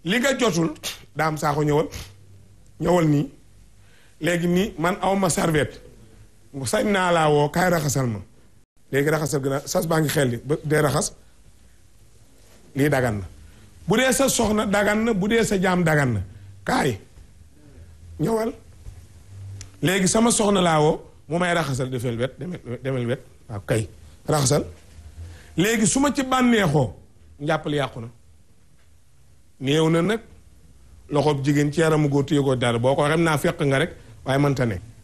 li nga jotul daam saako ñëwal ñëwal nii léegi nii man aw ma serviette sañ naa laa woo kaay raxasal ma léegi raxasal gën a sas baa ngi xel li ba dee raxas lii dagan na bu dee sa soxna dagan na bu dee sa jaam dagan na kaay ñëwal léegi sama soxna laa woo mu may raxasal defel wet demel demel wet waaw kay raxasal léegi su ma ci bànneexoo njàppal yàqu na néew na nag loxoob jigéen ci yaramu góor téye ko dara boo ko xam naa fekk nga rek waaye mënta ne